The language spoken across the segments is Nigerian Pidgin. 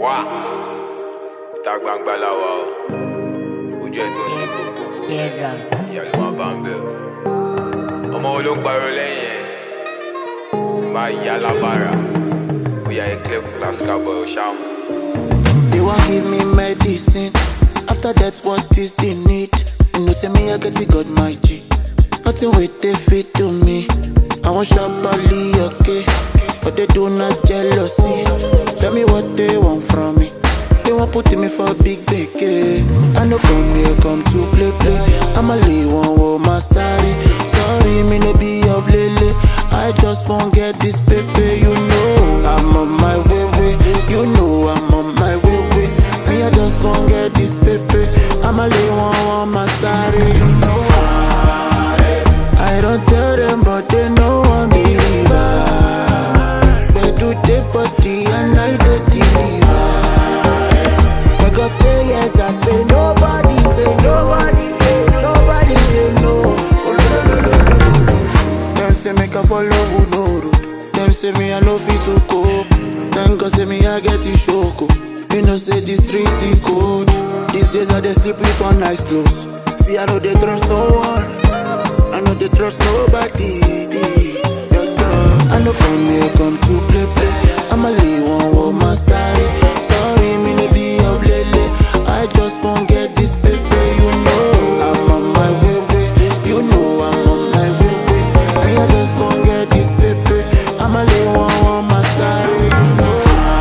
wá ìta gbangba la wà o ojú ẹ tó ń ṣe gbogbo ìyá ló máa bá ń bẹ o ọmọ wo ló ń pariwo lẹ́yìn ẹ̀ máa yá lábàrà bóyá ẹ clear fún class cowboy o ṣáà mú. They wan give me medicine. After that, what is the need? You know, say me, I get it, got my G. Nothing with they fit to me. I want sharply, okay. But they do not jealousy. Tell me what they want from me. They want put me for big beke. I know come here, come to play, play. I'ma leave one with my sorry. Sorry, me no be of lele. I just won't get this paper, you know. I'm on my way, way. You know I'm on my way, way. Me, I just won't get this paper. I'ma leave one with my sorry, you know. I don't tell them, but they know I'm believer. They do the body and I do deliver. When God say yes, I say nobody, say nobody, nobody say no. Them say make I follow who no road. Them say me I no fit to cope. Then God say me I get the shoko. You know say the street is cold. These days I dey sleep with one eye closed. See I know they trust no one. I know they trust nobody. Yeah, yeah. I know come here come to play play. I'ma leave one with my side. Sorry me no be of lele. I just won't get this paper, you know. I'm on my way, way. You know I'm on my way, way. Me, I just won't get this paper. I'ma lay one on my side, you know.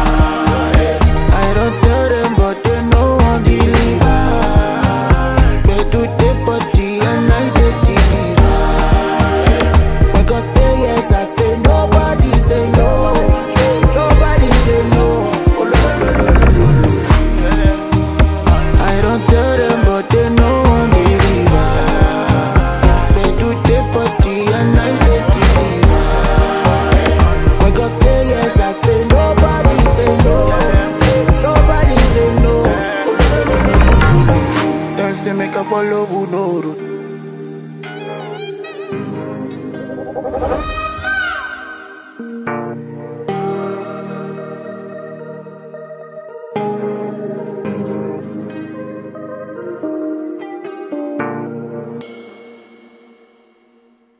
I don't tell them, but they know I'm believer. They do the body and I do deliver. When God say yes, I say nobody say no. Nobody say no. Oh, no, no, no, no, no, no. I don't tell them, but they know I'm believer. They do the body and I do deliver. When God say yes, I say nobody say no. Nobody say no. Them say make I follow who no road.